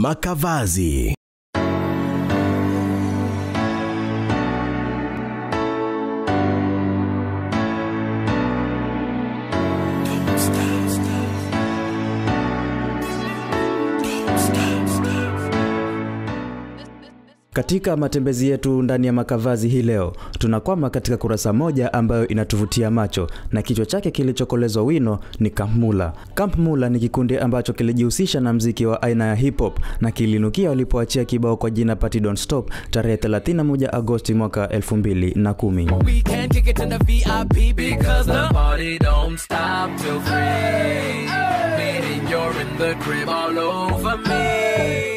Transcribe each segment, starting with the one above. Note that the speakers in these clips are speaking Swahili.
Makavazi. Katika matembezi yetu ndani ya Makavazi hii leo, tunakwama katika kurasa moja ambayo inatuvutia macho na kichwa chake kilichokolezwa wino ni Camp Mula. Camp Mula ni kikundi ambacho kilijihusisha na mziki wa aina ya hip hop na kilinukia walipoachia kibao kwa jina Party Don't Stop tarehe 31 Agosti mwaka 2010. We can kick it in the VIP because the party don't stop till free. Meaning you're in the crib all over me.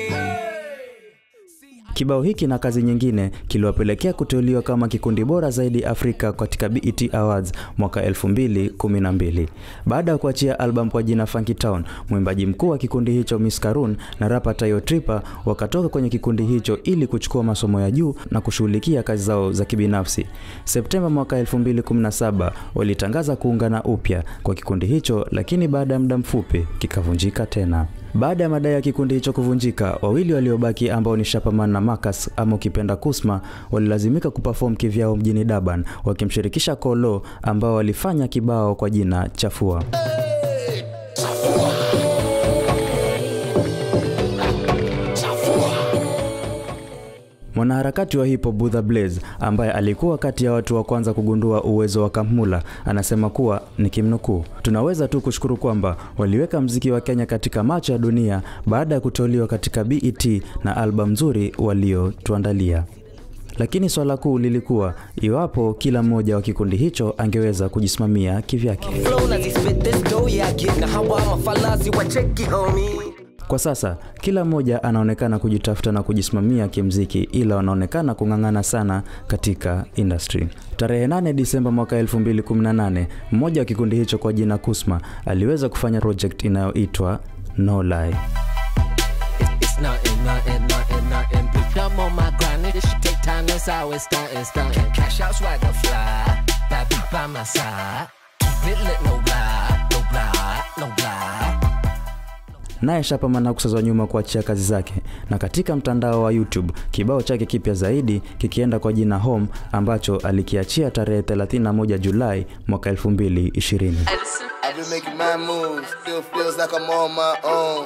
Kibao hiki na kazi nyingine kiliwapelekea kuteuliwa kama kikundi bora zaidi Afrika katika BET Awards mwaka 2012. Baada ya kuachia album kwa jina Funky Town, mwimbaji mkuu wa kikundi hicho Miss Karun na rapa Tayo Tripa wakatoka kwenye kikundi hicho ili kuchukua masomo ya juu na kushughulikia kazi zao za kibinafsi. Septemba mwaka 2017 walitangaza kuungana upya kwa kikundi hicho, lakini baada ya muda mfupi kikavunjika tena. Baada ya madai ya kikundi hicho kuvunjika, wawili waliobaki ambao ni Shapaman na Marcus ama ukipenda Kusma walilazimika kuperform kivyao mjini Durban wakimshirikisha Kolo ambao walifanya kibao kwa jina Chafua. Mwanaharakati wa hip hop Budha Blaze ambaye alikuwa kati ya watu wa kwanza kugundua uwezo wa Camp Mula anasema kuwa nikimnukuu, tunaweza tu kushukuru kwamba waliweka mziki wa Kenya katika macho ya dunia baada ya kuteuliwa katika BET na albamu nzuri waliotuandalia. Lakini swala kuu lilikuwa iwapo kila mmoja wa kikundi hicho angeweza kujisimamia kivyake. Flown as he spit this dough, yeah, I get now how I'm a fallacy, what check it, homie. Kwa sasa kila mmoja anaonekana kujitafuta na kujisimamia kimziki, ila wanaonekana kung'ang'ana sana katika industry. Tarehe 8 Disemba mwaka 2018, mmoja wa kikundi hicho kwa jina Kusma aliweza kufanya project inayoitwa No Lie. It's nothing, nothing, nothing, nothing. Bitch, I'm on my grind. This shit take time. That's how it's starting, starting. Cash out swagger fly. Bad bitch by my side. Keep it lit, no lie, no lie, no lie. Naye Shapaman hakusazwa nyuma kuachia kazi zake, na katika mtandao wa YouTube kibao chake kipya zaidi kikienda kwa jina Home ambacho alikiachia tarehe 31 Julai mwaka 2020. I've been making my moves, still feels like I'm on my own.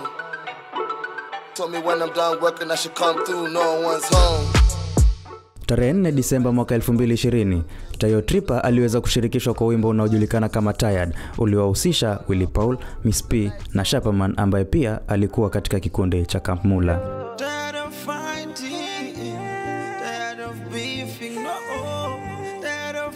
Told me when I'm done working, I should come through, no one's home. Tarehe 4 Disemba mwaka 2020, Tayo Tripa aliweza kushirikishwa kwa wimbo unaojulikana kama Tired uliowahusisha Willy Paul, Miss P na Shapaman ambaye pia alikuwa katika kikundi cha Camp Mula. Tired of fighting, tired of beefing, no, tired of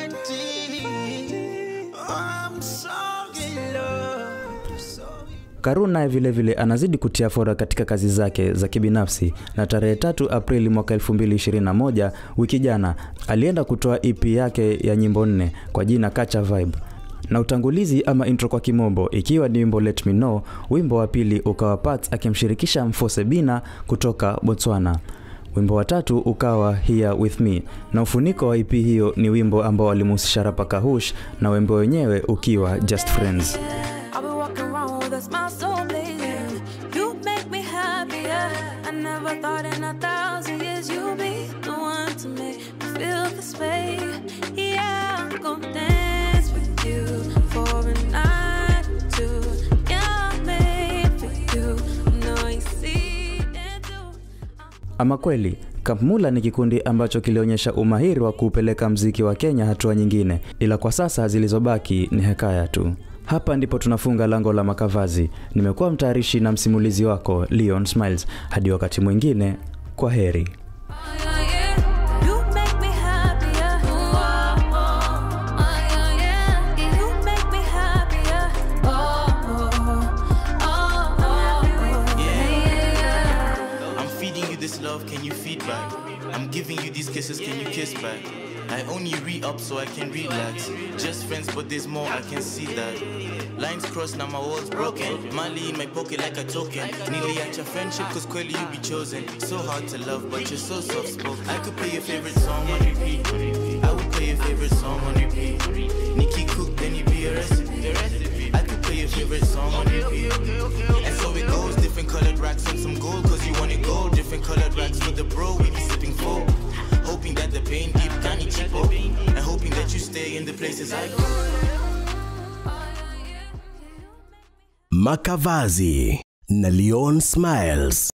fighting. I'm so in love, so Karun naye vile vile anazidi kutia fora katika kazi zake za kibinafsi na tarehe tatu Aprili mwaka 2021 wiki jana alienda kutoa EP yake ya nyimbo nne kwa jina Kacha Vibe na utangulizi ama intro kwa kimombo ikiwa ni wimbo Let Me Know. Wimbo wa pili ukawa Pats akimshirikisha Mfose Bina kutoka Botswana. Wimbo wa tatu ukawa Here With Me na ufuniko wa EP hiyo ni wimbo ambao alimhusisha rapa Kahush na wimbo wenyewe ukiwa Just Friends. I've been walking around with a smile so blazing. You make me happier. I never thought in a thousand years you'd be the one to make me feel this way. Yeah, I'm gonna dance with you for a night or two. Yeah, I'm made for you. No, you see it too. Ama kweli Camp Mula ni kikundi ambacho kilionyesha umahiri wa kuupeleka mziki wa Kenya hatua nyingine, ila kwa sasa zilizobaki ni hekaya tu. Hapa ndipo tunafunga lango la Makavazi. Nimekuwa mtayarishi na msimulizi wako Leon Smiles. Hadi wakati mwingine, kwa heri. Yeah, yeah. You make me happier. Oh, oh, oh, yeah, yeah. You make me happier. Oh, oh, oh, oh, yeah, yeah. I'm feeding you this love, can you feed back? I'm giving you these kisses, can you kiss back? I only re up so I can relax. Just friends, but there's more, I can see that. Lines crossed, now my walls broken. Money in my pocket like a token. Nearly at your friendship, cause clearly you be chosen. So hard to love, but you're so soft spoken. I could play your favorite song on repeat. I would play your favorite song on repeat. Nikki cook, then you be a recipe. I could play your favorite song on repeat. And so it goes, different colored racks and some gold, cause vein deep, canny cheapo. And hoping that you stay in the places I go. Makavazi na Leon Smiles.